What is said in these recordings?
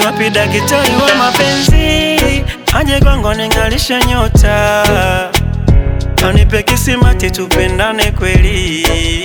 Wapi daktari wa mapenzi aje kwangu ning'alishe nyota, anipe kisimati tupendane kweli,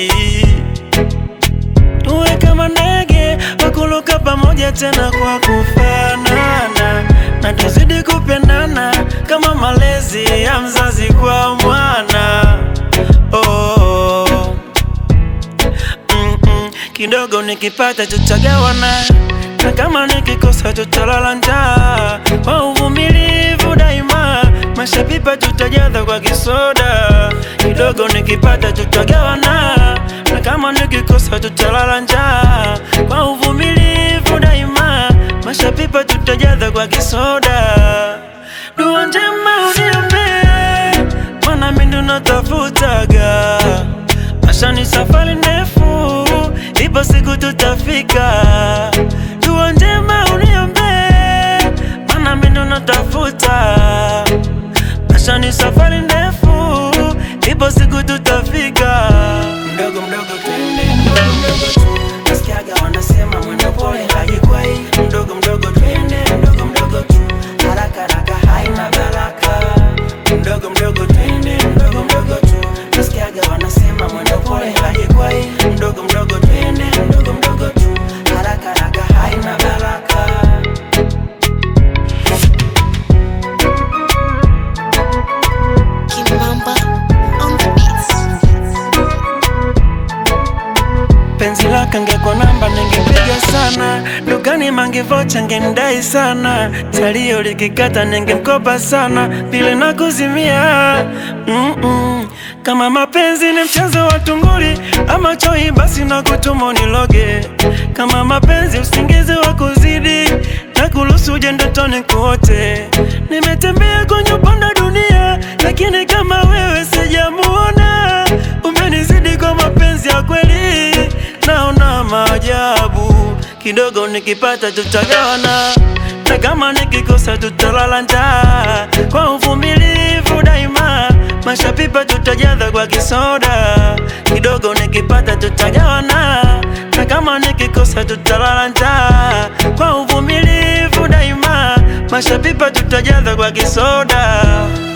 tuwe kama ndege wakuluka pamoja tena kwa kufanana, na tuzidi kupendana kama malezi ya mzazi kwa mwana oh. Mm-mm. Kidogo nikipata tutagawana, na kama nikikosa tutalala njaa. Kwa uvumilivu daima, mashapipa tutajaza kwa kisoda. Kidogo nikipata tutagawana, na kama nikikosa tutalala njaa. Kwa uvumilivu daima, mashapipa tutajaza kwa kisoda. Dua njema uniombee, maana mimi ndo natafutaga Maisha ni safari ndefu, ipo siku tutafika. Dua njema uniombee, maana mimi ndo natafuta. Maisha ni safari ndefu, ipo siku tutafika. Mdogo mdogo twende, mdogo mdogo tu, nasikiaga wanasema mwendo pole hajikwai. Mdogo mdogo twende, mdogo mdogo tu, haraka haraka haina baraka. Mdogo mdogo twende, mdogo mdogo tu, nasikiaga wanasema mwendo pole hajikwai. Mdogo mdogo twende, mdogo mdogo tu, haraka haraka haina baraka. Kimamba on the beats. Penzi lake ngekwa namba ningepiga sana, dukani mangevocha ngemdai sana, salio likikata ningemkopa sana, vile na kuzimia mm -mm. Kama mapenzi ni mchezo wa tunguli ama choi, basi na kutumo niloge. Kama mapenzi usingizi wa kuzidi na kuruhusu uje ndotoni kuote. Nimetembea kwenye upande wa dunia, lakini kama wewe sijamuona. Umenizidi kwa mapenzi ya kweli, naona maajabu. Kidogo nikipata tutagawana, na kama nikikosa tutalala njaa. Kwa uvumilivu daima, mashapipa tutajaza kwa kisoda. Kidogo nikipata tutagawana, na kama nikikosa tutalala njaa. Kwa uvumilivu daima, mashapipa tutajaza kwa kisoda.